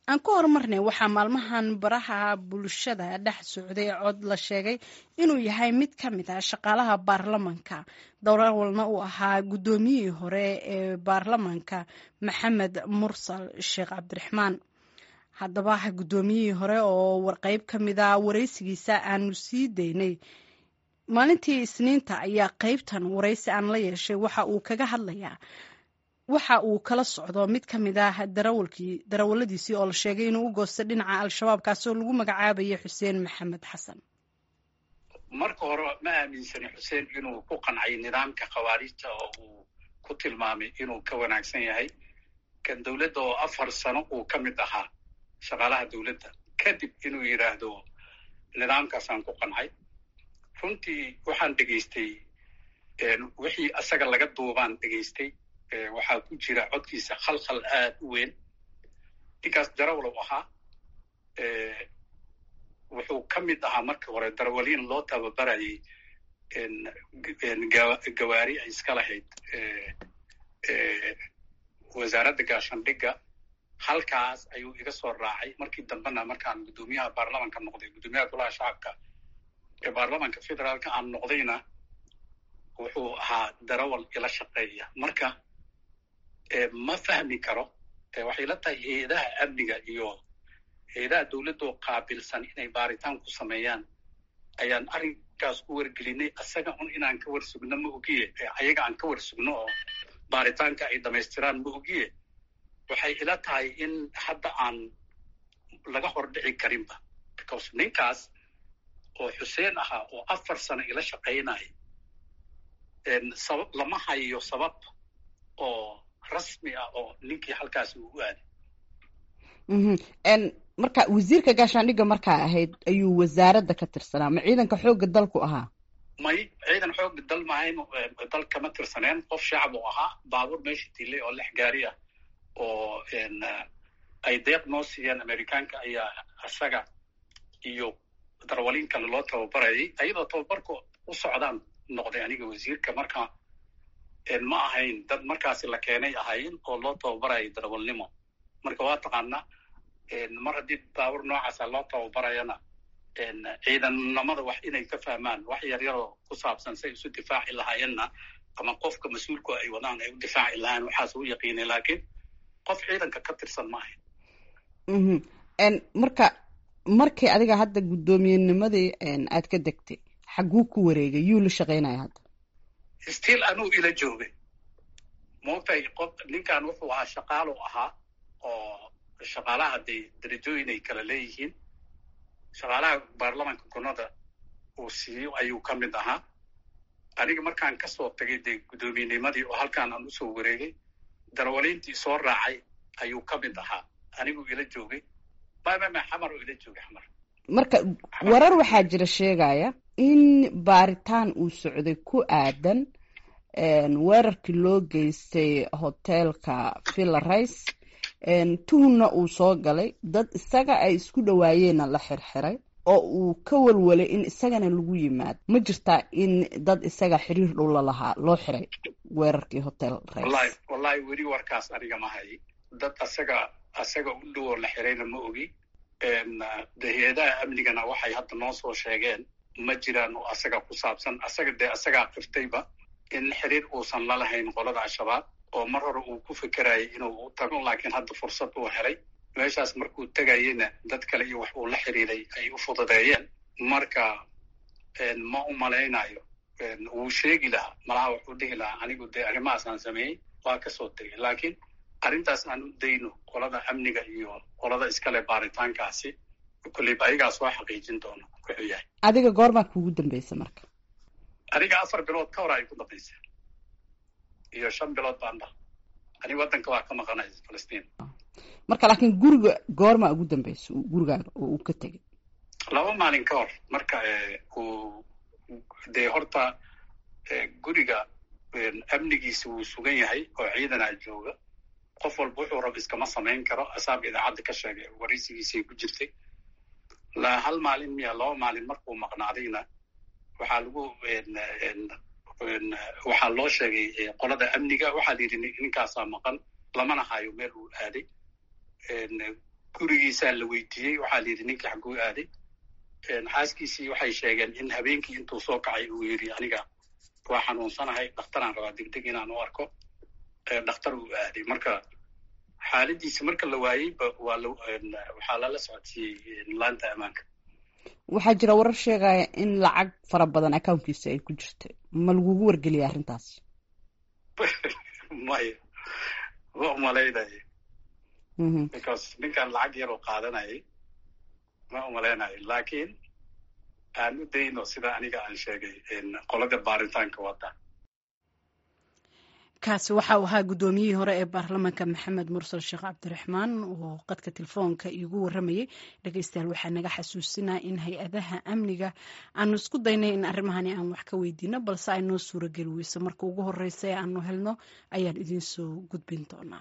aan ku horumarnay waxaa maalmahan baraha bulshada dhex socday cod la sheegay inuu yahay mid ka mid ah shaqaalaha baarlamanka dowrawalna uu ahaa guddoomiyihii hore ee baarlamanka maxamed mursal sheekh cabdiraxmaan haddaba guddoomiyihii hore oo warqeyb ka mid a waraysigiisa aanu sii daynay maalintii isniinta ayaa qeybtan waraysi aan la yeeshay waxa uu kaga hadlayaa waxa uu kala socdo mid ka mid ah darawalkii darawaladiisii oo la sheegay inuu u goostay dhinaca al-shabaab kaasoo lagu magacaabayay xuseen maxamed xasan marka hore ma aaminsani xuseen inuu ku qancay nidaamka khawaarijta oo uu ku tilmaamay inuu ka wanaagsan yahay kan dowladda oo afar sano uu ka mid ahaa shaqaalaha dowladda kadib inuu yidhaahdo nidaamkaasaan ku qancay runtii waxaan dhegaystay wixii asaga laga duubaan dhegaystay waxaa ku jira codkiisa khalkhal aad u weyn ninkaas darawalow ahaa wuxuu ka mid ahaa markii hore darawaliin loo tababarayay gawaari ay iska lahayd wasaaradda gaashandhigga halkaas ayuu iga soo raacay markii dambena markaan guddoomiyaha baarlamanka noqday guddoomiyaha golaha shacabka ee baarlamanka federaalka aan noqdayna wuxuu ahaa darawal ila shaqeeya marka ma fahmi karo waxay la tahay hay-adaha amniga iyo hay-adaha dowladda oo qaabilsan inay baaritaan ku sameeyaan ayaan arrinkaas ku wargelinay asaga un inaan ka warsugno ma ogiye ayaga aan ka warsugno oo baaritaanka ay dhamaystiraan ma ogiye waxay ila tahay in hadda aan laga hordhici karinba because ninkaas oo xuseen ahaa oo afar sano ila shaqaynaya sabab lama hayo sabab oo rasmi ah oo ninkii halkaasi uu u aaday marka wasiirka gaashaandhigga markaa ahayd ayuu wasaaradda ka tirsanaa ma ciidanka xoogga dalku ahaa may ciidan xoogga dal mahayn dal kama tirsaneen qof shacab uu ahaa baabuur meesha dilay oo lix gaari ah oo ay deeq noo siiyeen amerikaanka ayaa isaga iyo darwaliin kale loo tababarayay ayadoo tababarka u socdaan noqday aniga wasiirka marka ma ahayn dad markaasi la keenay ahayn oo loo tababarayay darawalnimo marka waa taqaanaa mar haddii baabur noocaasa loo tababarayana ciidannimada wax inay ka fahmaan wax yaryaroo ku saabsan say isu difaaci lahaayeenna ama qofka mas-uulku ay wadaan ay u difaaci lahayen waxaas u yaqiinay laakiin qof ciidanka ka tirsan ma ahayn marka markii adiga hadda guddoomiyennimadii aad ka degtay xagguu ku wareegay yuu la shaqaynaya hadda still anuu ila joogay moogtay qof ninkan wuxuu ahaa shaqaalu ahaa oo shaqaalaha dee darajooyin ay kala leeyihiin shaqaalaha baarlamanka gunada uu siiyo ayuu ka mid ahaa aniga markaan kasoo tagay dee guddoomiyennimadii oo halkaan aan usoo wareegay darawaliintii soo raacay ayuu ka mid ahaa aniguu ila joogay mamama xamar oo ila joogay xamar marka warar waxaa jira sheegaya in baaritaan uu socday ku aadan weerarkii loo geystay hoteelka villa rice tuhunna uu soo galay dad isaga ay isku dhawaayeenna la xirxiray oo uu ka walwalay in isagana lagu yimaado ma jirtaa in dad isaga xiriir dhow lalahaa loo xiray weerarkii hotel wallahi wallahi weli warkaas aniga ma hay dad asaga asaga u dhow oo la xirayna ma ogi de hay-adaha amnigana waxay hadda noo soo sheegeen ma jiraan oo asaga ku saabsan asaga dee asagaa qiftayba in xiriir uusan la lahayn qolada al-shabaab oo mar hore uu ku fekerayay inuu tago laakiin hadda fursad uu helay meeshaas markuu tegayeyna dad kale iyo wax uu la xiriiray ay u fududeeyeen marka ma u malaynayo wuu sheegi lahaa malaha wuxuu dhihi lahaa anigu dee arrimahaas aan sameeyey waa kasoo tegay laakiin arrintaas aan u dayno qolada amniga iyo qolada iskale baaritaankaasi kulleyba ayagaa soo xaqiijin doono wuxuu yahay adiga goormaa kuugu dambeysa marka aniga afar bilood ka hor ay ku dambaysa iyo shan bilood baan dha aniga waddanka waa ka maqanay falastiin marka laakiin guriga goormaa ugu dambeysa gurigaaga oo uu ka tegay laba maalin ka hor marka uu dee horta guriga amnigiisa wuu sugan yahay oo ciidanaa jooga qof walba wuxuu rab iskama samayn karo asaaba idaacadda ka sheegay waraysigiisay ku jirtay la hal maalin miya laba maalin markuu maqnaadayna waxaa lagu waxaa loo sheegay qolada amniga waxaa la yidhi ninkaasaa maqan lamana hayo meel uu aaday gurigiisaa la weydiiyey waxaa la yidhi ninkii xagguu aaday xaaskiisii waxay sheegeen in habeenkii intuu soo kacay uu yidhi aniga waa xanuunsanahay dhakhtaraan rabaa degdeg inaan u arko dhakhtar uu aaday marka xaaladiisi marka la waayey waa waxaa lala socodsiiyey laanta ammaanka waxaa jira warar sheegaya in lacag fara badan accounkiisa ay ku jirta ma lagugu wargeliya arrintaas maya ma umalaynaya because ninkan lacag yaroo qaadanayay ma umalaynayo laakiin aan u dayno sida aniga aan sheegay qolada baaritaanka wada kaasi waxa uu ahaa guddoomiyihii hore ee baarlamaanka maxamed mursal sheekh cabdiraxmaan oo qadka telefoonka iigu waramayay dhegeystayaal waxaa naga xasuusinaa in hay-adaha amniga aanu isku daynay in arrimahani aan wax ka weydiino balse ay noo suurageli weyso marka ugu horeysa ee aanu helno ayaan idiin soo gudbin doonaa